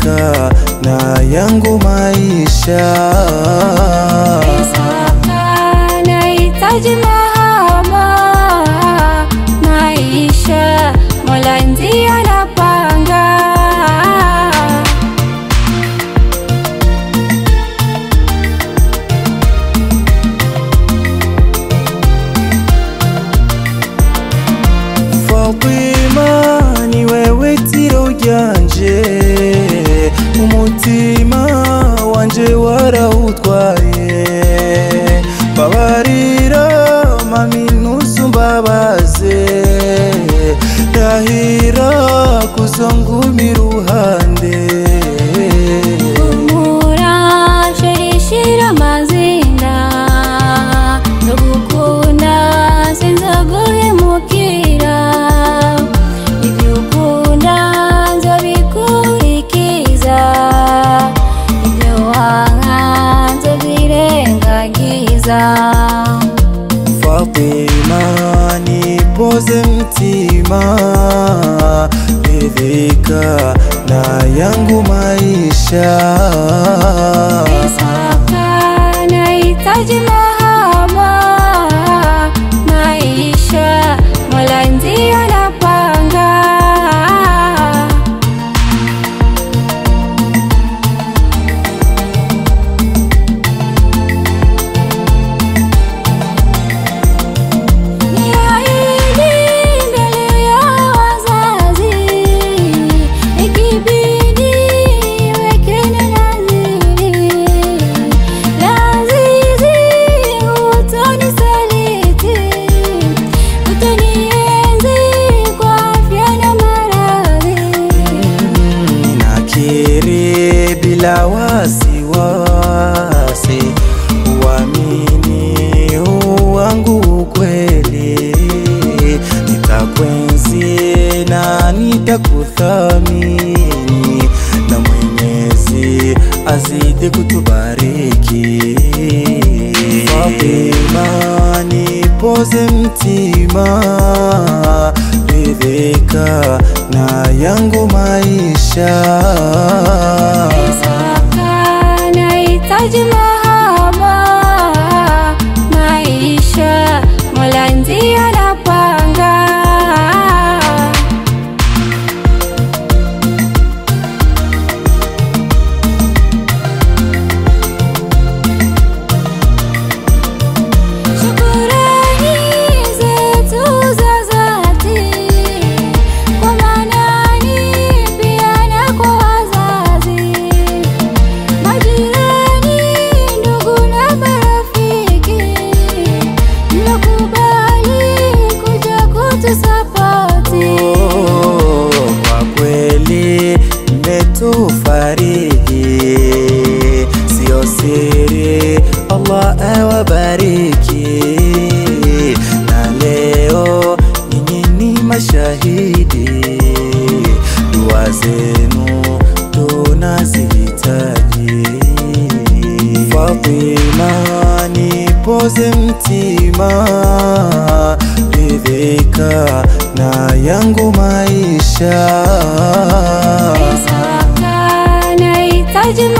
ridhika na yangu maisha. Isaka nahitaji mahaba maisha, Mola ndiye anapanga. Fatima ni wewe tiro ryanje umutima wanje warawutwaye babarira mami ntusumbabaze ndahira kuzonguma iruhande Humura shirishira amazinda ndagukunda sinzaguhemukira ibyo ukunda nzabikurikiza ibyo wanga nzabyirengagiza Fatima nipoze mtima ridhika na yangu maisha Isaka nahitaji mahaba maisha, Mola ndiye anapanga. Niahidi mbele ya wazazi, ikibidi wekeni nadhiri. Lazizi hutonisaliti, utanienzi kwa afya na maradhi. Ninakiri bila wasiwasi, uamini huu wangu ukweli, nitakwenzi na nitakuthamini, na Mwenyezi azidi kutubariki. Fatima, nipoze mtima, ridhika na yangu maisha. Isaka nahitaji mahaba maisha, Mola ndiye anapanga. Shukurani zetu za dhati kwa manani pia na kwa wazazi, majirani, ndugu na marafiki mlokubali kuja kutusapoti. Oh, kwa kweli mmetufariji, sio siri. Allah awabariki, na leo nyinyi ni mashahidi, dua zenu tunazihitaji. Fatima, nipoze mtima, ridhika na yangu maisha. Isaka nahitaji